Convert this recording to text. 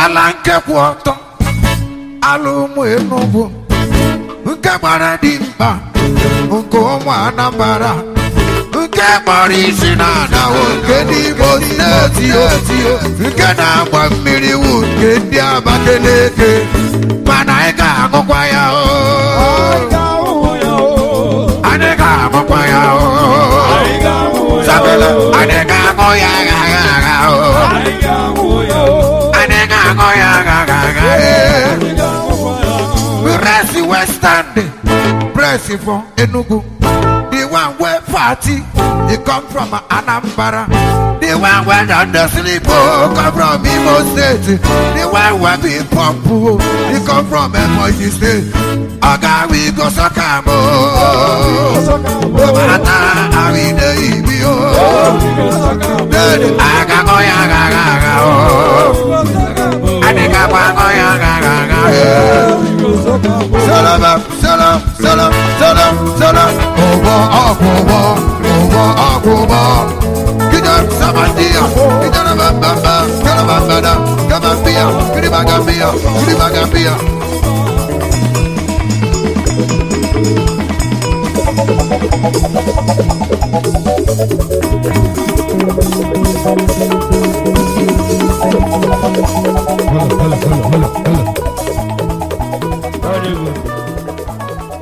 ala nke kwụ ọtọ ala ụmụ enugwu nke gbara dimkpa nke ụmụ anambara nke gbara isi na anawo nke n'igbo steeti otio nke na-agba mmiri wu nke ndị abakeleke mana anyị ga-aṅụkwa ya o anyị ga-aṅụkwa ya o sabele anyị ga-aṅụ ya agha agha agha o anyị ga-aṅụ ya agha agha agha press western press for enugu the one wey party e come from anambra the one wey don dey sleep oh come from imo state the one wey be pump oh e come from ebonyi state oga we go suck am oh no matter how e dey e be oh then agago ya agaga aga oh adiga go ya agaga aga salam salam salam salam salam owo ọgwụgwọ owo ọgwụgwọ gidan samandiya gidan bambamba kalabambada kabambiya kiribagambiya kiribagambiya.